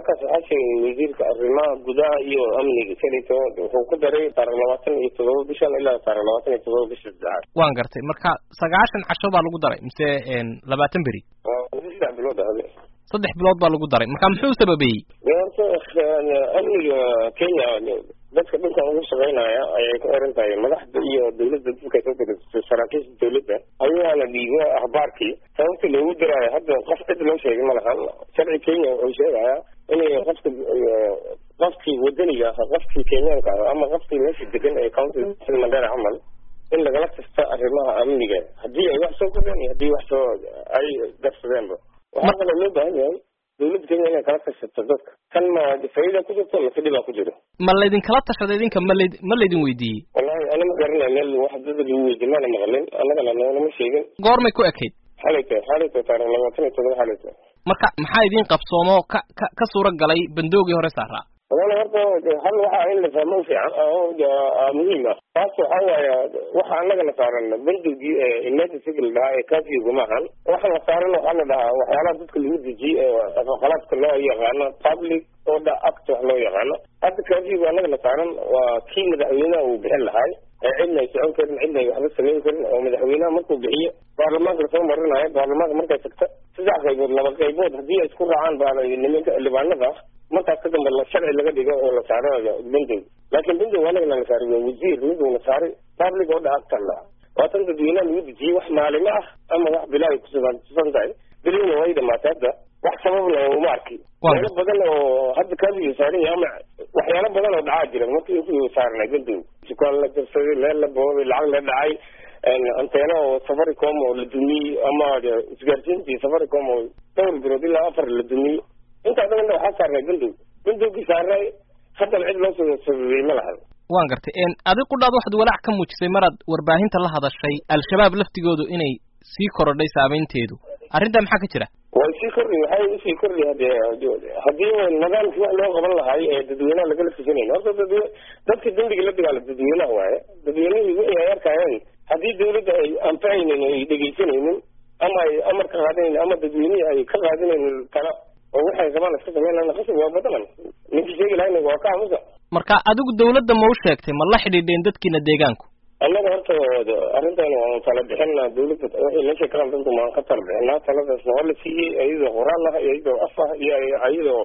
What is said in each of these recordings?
warkaas waxaa sheegay wasiirka arrimaha gudaha iyo amniga shalito wuxuu ku daray taarikh labaatan iyo todoba bishan ilaa taarikh labaatan iyo todoba bisha saddexaad waan gartay marka sagaashan casho baa lagu daray mise labaatan beri saddex bilood ahde saddex bilood baa lagu daray marka muxuu sababeeyey horta amniga kenya dadka dhulkan ugu shaqeynaya ayay ku xiran tahay madaxda iyo dawladda dadka soo degto saraakiisha dawladda ayaana dhiibo akhbaarkii sababta loogu diraayo hadda qof cid loo sheegay ma lahan sharci kenya wuxuu sheegayaa inay qofka qofkii wadaniga ah qofkii kenyaanka ah ama qofkii meesha degan ee county mandera camal in lagala tasta arrimaha amniga haddii ay wax soo kordeen iyo haddii wax soo ay darsadeenba waxaa kaloo loo baahan yahay dawladda kenya inay kala tashato dadka kan ma faa'iida ku jirto mise dhibaa ku jiro ma laydinkala tashaday idinka ma layd ma laydin weydiiyey wallahi ana ma garanay meel wax dada lagu weydiin mana maqlin annagana noolama sheegin goormay ku ekayd xalayto xalayto taarikh labaatan iyo todoba xalayto marka maxaa idiin qabsoomo ka ka ka suura galay bandoogii hore saaraa walahi horta hal waxaa in la fahmo fiican oo muhiim ah taas waxaa waaye waxa annagana saaran bandowgii emergency la dhahaa ee kafiga maahan waxa la saaran waxaa la dhahaa waxyaalaha dadka lagu dejiyey ee qalaadka loo yaqaano public order act wax loo yaqaano hadda kafiga annagana saaran waa kii madaxweynaha uu bixin lahay ee cidna ay socon karin cidna ay waxba samayn karin oo madaxweynaha markuu bixiyo baarlamaanka lasoo marinayo baarlamaanka markay tagta saddex qaybood laba qaybood haddii ay isku raacaan baa nimanka libaanada markaas ka dambe sharci laga dhigo oo la saaro bandow laakiin bandow anagana la saaray waa wasiir miduu la saaray public oo dhaagtan la waa tan dadweynaha lagu dejiyey wax maalimo ah ama wax bilaa ay kususan tahay bilina way dhamaatay hadda wax sababna uma arki meelo badan oo hadda kaadiga saaran yahay ama waxyaalo badan oo dhacaa jira markii intii saarnay bandow dukaan la jabsaday meel la boobay lacag la dhacay anteena oo safaricom oo la dumiyey ama isgaarsiintii safaricom oo dhowr bilood ilaa afar la dumiyey intaa dhan waxaa saarnay bandow bandowgii saarnay haddana cid loo soo sababiyey ma lahan waan gartay adi qudhaad waxaad walaac ka muujisay maraad warbaahinta la hadashay al-shabaab laftigoodu inay sii korodhay saameynteedu arrintaa maxaa ka jira way sii kordhi waxay usii kordhi hadee haddii nidaamkii wax loo qaban lahay ee dadweynaha lagala fusanayn horta dadwe dadka dembiga la dagaala dadweynaha waaye dadweynihii wixii ay arkayeen haddii dawladda ay anfacaynin ay dhegaysanaynin ama ay amar ka qaadanaynin ama dadweynihii ay ka qaadanaynin tala oo waxay rabaan iska sameynana qasab waa badanan ninkii sheegi lahayna waa ka aamusa marka adigu dawladda ma u sheegtay ma la xidhiidheen dadkiina deegaanku annaga horta arrintan waanu tala bixina dawladda waxay meesha ka qaldantu waan ka tala bixinaa taladaasna waa la siiyey iyadoo qoraal ah iyo iyadoo af ah iyo iyadoo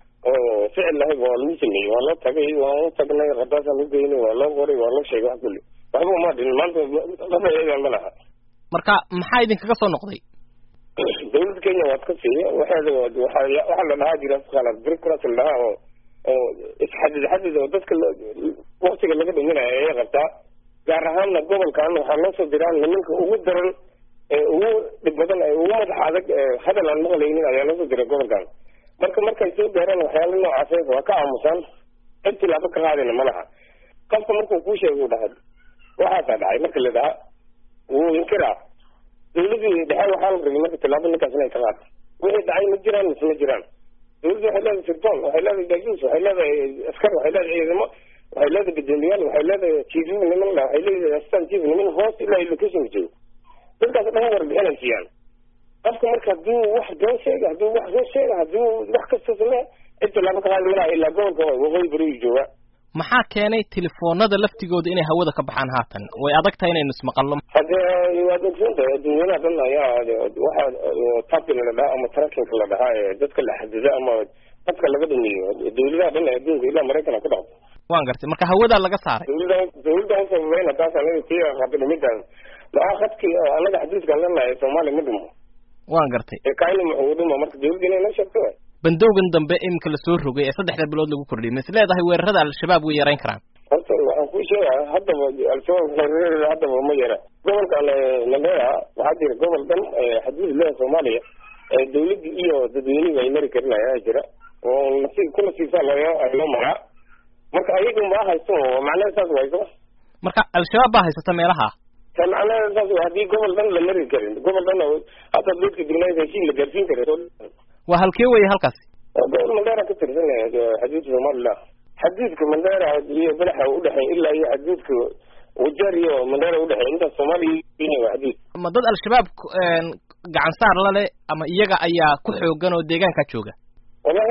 oo ficil ahay waa lagu sameeyey waa loo tagay waan u tagnay qadaasaan u geynay waa loo qoray waa loo sheegay wax kulli waxba uma dhin maanta qafa iyadan ma laha marka maxaa idinkaga soo noqday dawladda kenya waad ka siiya waxeeda waxa waxaa la dhahaa jira qalad bureaucracy la dhahaa oo oo isxadid xadid oo dadka waktiga laga dhuminayo ayay qabtaa gaar ahaanna gobolkan waxaa loo soo diraa nimanka ugu daran ee ugu dhib badan ee ugu madax adag hadal aan maqlaynin ayaa loo soo diray gobolkan marka markay soo gaaraan waxyaala noocaas waa ka aamusaan cid tilaabo ka qaadayna ma laha qofka markuu kuu sheega u dhahay waxaasaa dhacay marka la dhahaa wuu inkiraa dawladii dhexe waxaa la rabay marka tilaabo ninkaas inay ka qaata wixii dhacay ma jiraan mise ma jiraan dawladdu waxay leedahay sirdoon waxay leedahay jaajuus waxay leedahay askar waxay leedahay ciidamo waxay leedahay guddoomiyaal waxay leedahay chiefyo niman la waxay leedahay assistant chief niman hoos ilaa location joogo dadkaas dhan warbixinay siiyaan qofka marka hadduu wax been sheega hadduu wax soo sheega hadduu wax kasta samee cid tilaabo ka qaadi malaha ilaa gobolka waqooyi beriyu joogaa maxaa keenay telefoonada laftigooda inay hawada ka baxaan haatan way adag tahay inaynu ismaqalno hadee waad ogsoontahay adduunyadaha dhan ayaa waxaa tapin la dhahaa ama tracking la dhahaa ee dadka la xadida ama dadka laga dhumiyo dawladaha dhan ee adduunka ilaa maraykan ku dhaqdo waan gartay marka hawadaa laga saaray dawladda dawladda usababayna taas anaga tii qaba dhumidaas maxaa khadkii anaga xadiiskaan leenahay soomaaliya ma dhumo waan gartay ee kaayna muxuu dhuma marka dawladda inay noo sheegto waay bandowgan dambe imika lasoo rogay ee saddexda bilood lagu kordhiyay ma is leedahay weerarada al-shabaab way yarayn karaan horta waxaan kuu sheegaya haddaba al-shabaab weerarada haddaba ma yara gobolkan mandera waxaa jira gobol dhan xadiis leha soomaaliya dawladda iyo dadweynihi ay mari karin ayaa jira oo nasiib ku nasiibsaa loo loo maraa marka ayaga ma haysto macnaha saas wayso marka al-shabaab baa haysata meelaha ta macnaha saas haddii gobol dhan la mari karin gobol dhan hadda dadka degnayd heshiis la gaarsiin karin waa halkee weeye halkaasi gobol mandera ka tirsan xadiidka somaliland xadiidka mandera iyo badaxa udhexeey ilaa iyo xadiidka wajar iyo mandera udhexeey intaas soomaaliya kenya waa xadiid ma dad al-shabaab gacan saar la leh ama iyaga ayaa ku xoogan oo deegaankaa jooga wallahi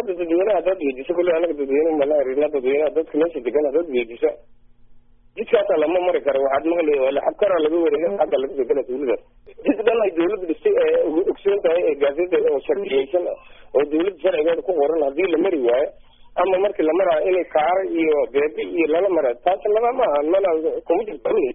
hadda dadweynaha hadaad weydiso kulle anaga dadweyne mana arina dadweynaha dadka meesha degan hadaad weydiso jidkaasa lama mari karo waxaad maqli laxab karaa laga wareega xagga laga soo gala tuulada jid dhan ay dawladda dhistay ee ogsoon tahay ee gaaseta oo sharciyeysan oo dawladda sharcigeeda ku qoran haddii la mari waayo ama markii la maraayo inay kaara iyo beebe iyo lala mara taas lama maaha mana kuma jirto